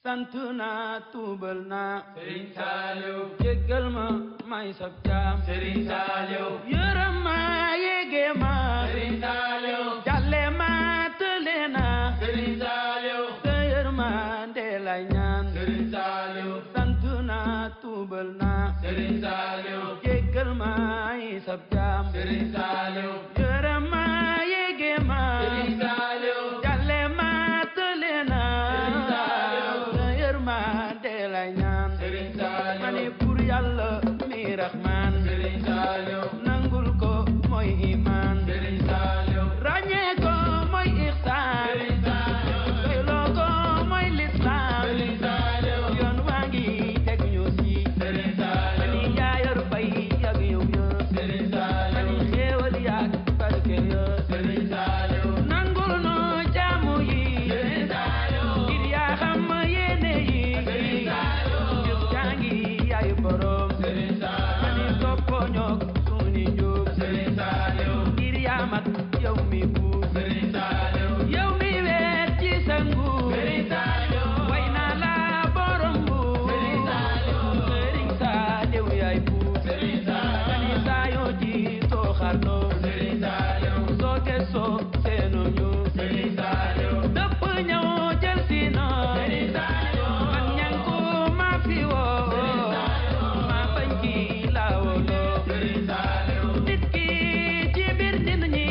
sant naa tuubal naa Sëriñ Saaliw jéggal ma may sab jaam Sëriñ Saaliw yërëm ma yéege ma Sëriñ Saaliw jàlle ma tële na Sëriñ Saaliw sa yërmande lay ñaan Sëriñ Saaliw sant naa tuubal naa Sëriñ Saaliw jéggal ma may sab jaam Sëriñ Saaliw yërëm ma yéege ma Sëriñ Saaliw jàlle ma tële na Sëriñ Saaliw sa yërmande lay ñaan Sëriñ Saaliw ma ne pour yàlla mi raxmaan Sëriñ Saaliw nangul ko mooy iman Sëriñ Saaliw ràññee ko mooy ixsaan Sëriñ Saaliw doyloo ko mooy lislaam Sëriñ Saaliw yoon waa ngi teg ñu si Sëriñ ma Saaliw ni yaa yor fay yag yow ya Sëriñ ma Saaliw ni xéewal yaag barke ya Sëriñ Saaliw nangul no jaamu yi Sëriñ Saaliw ngir yaa xam yéene yi Sëriñ Saaliw jëf jaa ngi yaay borom Sëriñ ma ni Saaliw toppoo ñoog suni njóob Sëriñ Saaliw ngir yaa mat yow mi buur Sëriñ Saaliw yow mi weet ci sa nguur Sëriñ Saaliw way naa la borom buur Sëriñ Saaliw Sëriñ Saaliw yaay buur Sëriñ Saaliw mani saa yoo ji soo xarnoo Sëriñ Saaliw soo gëstoo seenoo ñu Sëriñ Saaliw dëpp ñëw jël si noo Sëriñ Saaliw man ñanku ma fi woo Sëriñ Saaliw ma bañ ki laa woloo Sëriñ Saaliw nit ki ci biir nit ñi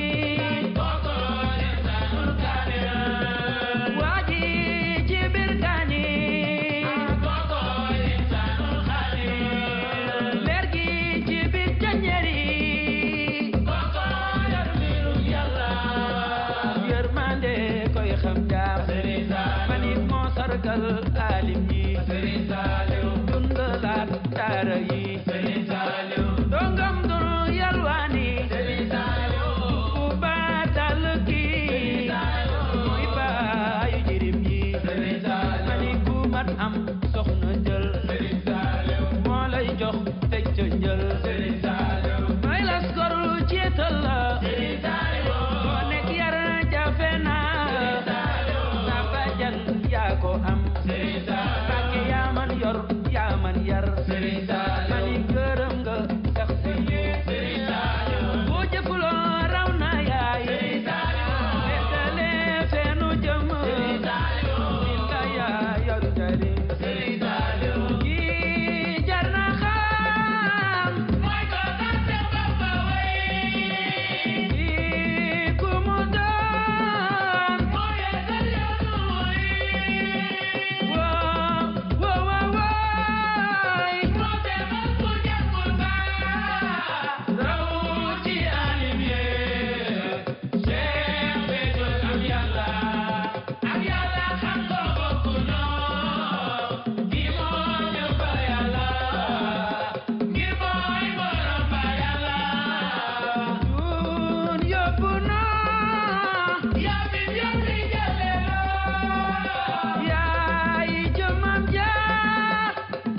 waa ji ci biir gaañi leer gi ci biir janjeri yërmande koy xam jaam manit moo sargal alim yi dundalaat daara yi dongam dunu yalwaani ku baatal kii mooy baayu jirim yi mani ku mat am soxna jël moo lay jox teg ca njël may las gor ceetal la boo nekk yar jafe naa sa bajan yaa ko am Mbàkke yaa man yor yaa man yar mani gërëm nga sax si boo jëfuloo raw na yaay nettale feenu jëm nit la yaa yor njariñ kii jar na xam kii ku mu doon woo woo woo wooy Jun yóbbu na yaay jëmam jaar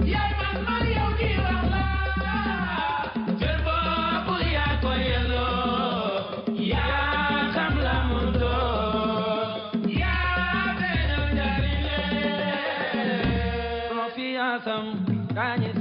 yaa xam la mu doon confiance am gaañi